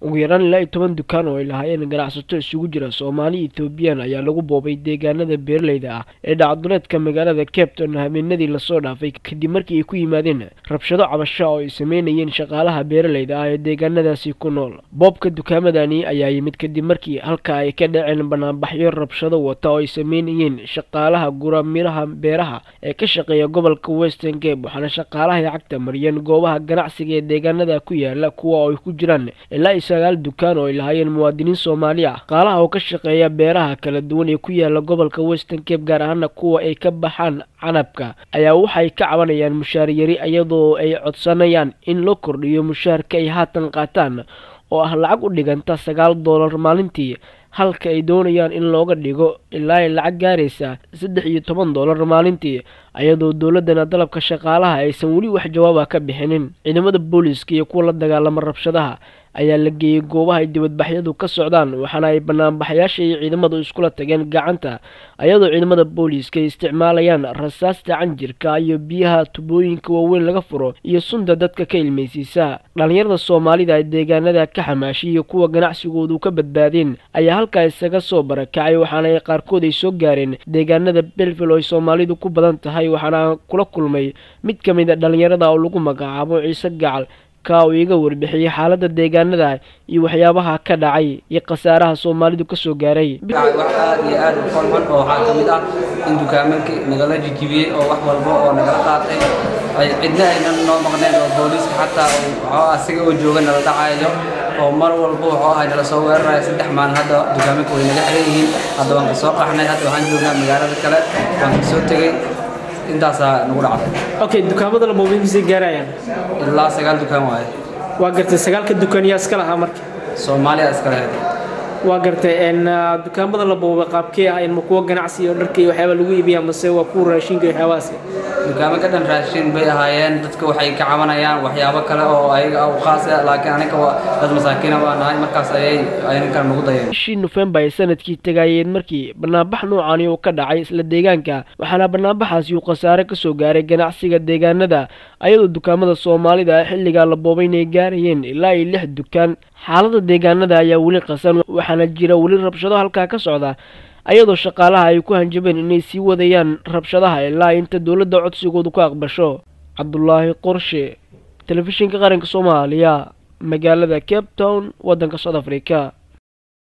ugu yaraan ilaa iyo toban dukaan oo ay lahaayeen ganacsato isugu jira soomaali ethoobiyan ayaa lagu boobay deegaanada beeraleyda ah ee dhacduleedka magaalada capton habeenadii lasoo dhaafay kadib markii ay ku yimaadeen rabshado cabasho oo ay sameynayeen shaqaalaha beeraleyda ah ee deegaanadaasi ku nool boobka dukaamadani ayaa yimid kadib markii halka ay ka dhaceen banaanbaxyo rabshado wata oo ay sameynayeen shaqaalaha gura miraha beeraha ee ka shaqeeya gobolka western cape waxaana shaqaalaha ay cagta mariyeen goobaha ganacsiga ee deegaanada ku yaala kuwa oo ay ku jiraan ilaa iyo sagaal dukaan oo ay lahaayeen muwaadiniin soomaali ah shaqaalaha oo ka shaqeeya beeraha kala duwan ee ku yaala gobolka western cape gaar ahaana kuwa ay ka baxaan canabka ayaa waxay ka cabanayaan mushaar yari iyadoo ay codsanayaan in loo kordhiyo mushaarka ay haatan qaataan oo ah lacag u dhiganta sagaal doolar maalintii halka ay doonayaan in looga dhigo ilaa ay lacag gaaraysa saddex iyo toban doolar maalintii iyadoo dowladdana dalabka shaqaalaha aysan weli wax jawaaba ka bixinin ciidamada booliiska iyo kuwa la dagaalama rabshadaha ayaa la geeyey goobaha ay dibadbaxyadu ka socdaan waxaana ay banaanbaxayaasha iyo ciidamadu iskula tageen gacanta iyadoo ciidamada booliiska ay isticmaalayaan rasaasta canjirka iyo biyaha tubooyinka waaweyn laga furo iyo sunta dadka ka ilmaysiisa dhallinyarada soomaalida ee deegaanada ka xamaashay iyo kuwa ganacsigoodu ka badbaadeen ayaa halkaa isaga soo barakacay waxaana ay qaarkood ay soo gaareen deegaanada belville oo ay soomaalidu ku badan tahay waxaana kula kulmay mid ka mid a dhallinyarada oo lagu magacaabo ciise gacal ka uu iga warbixiyey xaaladda deegaanada iyo waxyaabaha ka dhacay iyo khasaaraha soomaalidu kasoo gaaray wax aad iyo aad u falxun oo waxaa ka mid ah in dukaamanki nagala jijibiyey oo wax walba oo nagala qaatay ay cidna aynan noo maqneen oo booliiska xataa waxoo asiga oo jooga nala dhacayo oo mar walba wuxuu ahay nala soo weeraraya saddex maalin hadda dukaamanka way naga xiran yihiin hadda waan ka soo qaxnay hadda waxaan joognaa magaalada kale waan ka soo tegey intaasaa nagu dhacday okay dukaamada la boobay misay gaarayaan ilaa sagaal dukaan waaye waa gartay sagaalka dukaan yaa iska lahaa marka soomaaliya iska lahayd waa gartay n dukaamada la boobay qaabkee ah in ma kuwa ganacsi iyo dharka iyo waxyaaba lagu iibiyaa mase waa kuwa raashinka iyo waxyaabahaasi dukaamo ka dhan raashin bay ahaayeen dadka waxay ka cabanayaan waxyaabo kale oo ayaga u khaas ah laakiin aniga waa dad masaakiina waa nahay markaas ayay ayninkan nagu dayeen bishii nofembar ay sanadkii tagaayeen markii banaanbax noocani uu ka dhacay isla deegaanka waxaana banaanbaxaasi uu khasaare kasoo gaaray ganacsiga deegaanada ayadoo dukaamada soomaalida ah xilligaa la boobay inay gaarayeen ilaa iyo lix dukaan xaalada deegaanada ayaa weli qasan waxaana jira weli rabshado halkaa ka socda ayadoo shaqaalaha ay ku hanjabeen inay sii wadayaan rabshadaha ilaa inta dowladda codsigoodu ku aqbasho cabdulaahi qorshe telefishinka qaranka soomaaliya magaalada cape town waddanka south africa